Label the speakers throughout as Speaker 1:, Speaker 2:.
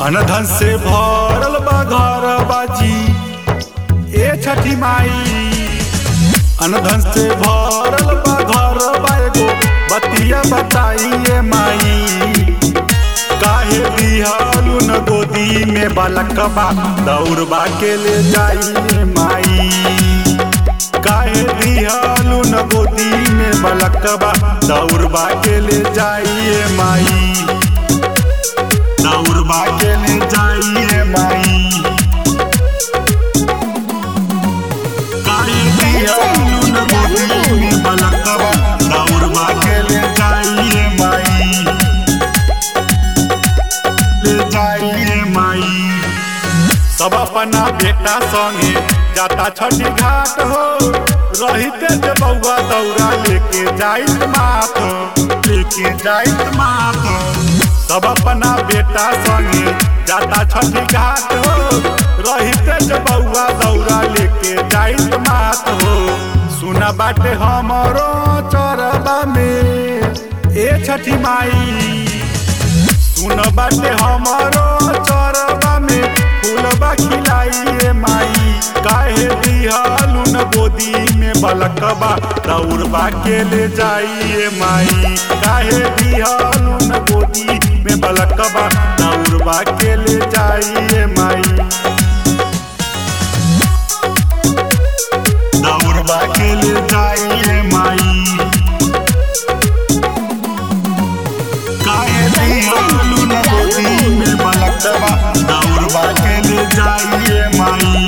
Speaker 1: अनधन से भरल बा घर बाजी ए छठी माई अनधन से भरल बा घर बा एगो बतिया बताइए माई काहे दिहालू न गोदी में बालकबा दौड़बा के ले जाइए माई काहे दिहालू न गोदी में बालकबा दौड़बा के ले जाइए माई दौड़बा के ले जाइए माई काहे दिहालू न गोदी में बालकबा दौड़बा के ले जाइए माई ले जाइए माई सब अपना बेटा संगे जाता छठी घाट हो रहिते जे बउआ दौरा लेके जाइत मात लेके जाइत मात सब अपना बेटा संगे जाता छठी घाट हो रहिते जे बउआ दौरा लेके जाइत मात हो सुना बाटे हमरो चरबा में ए छठी माई सुन बाटे हमारो चरबा में फूलबा खिलाइए माई काहे दिहालू न गोदी में बलकबा दौड़बा के ले जाइए माई काहे दिहालू न गोदी में बलकबा दौड़बा के ले जाइए माई दौड़बा के ले जाइए माई काहे दिहालू न गोदी में बलकबा दौड़बा के ले जाइए माई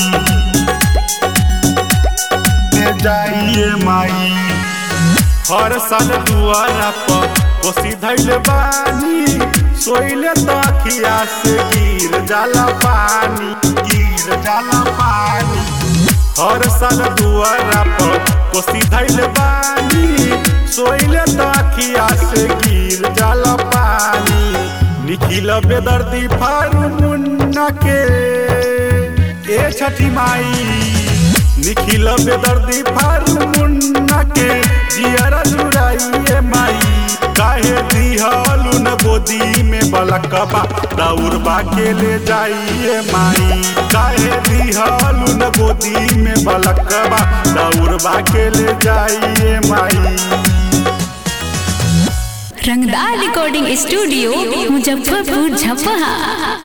Speaker 1: ले जाइए माई हर साल दुआरा पर कोसी धैल बानी सोइले तखिया से गिर जाला पानी गिर जाला पानी हर साल दुआरा पर कोसी धैल बानी सोइले तखिया से गिर जाला पानी निखिल बेदर्दी फारू मुन्ना के ए छठी माई निखिल बेदर्दी फारू मुन्ना के जियरा जुड़ाइए माई काहे दिहालू न गोदी में बलकबा दौड़बा के ले जाइए माई काहे दिहालू न गोदी में बलकबा दौड़बा के ले जाइए माई
Speaker 2: रंगदार रिकॉर्डिंग स्टूडियो मुजफ्फरपुर झपहा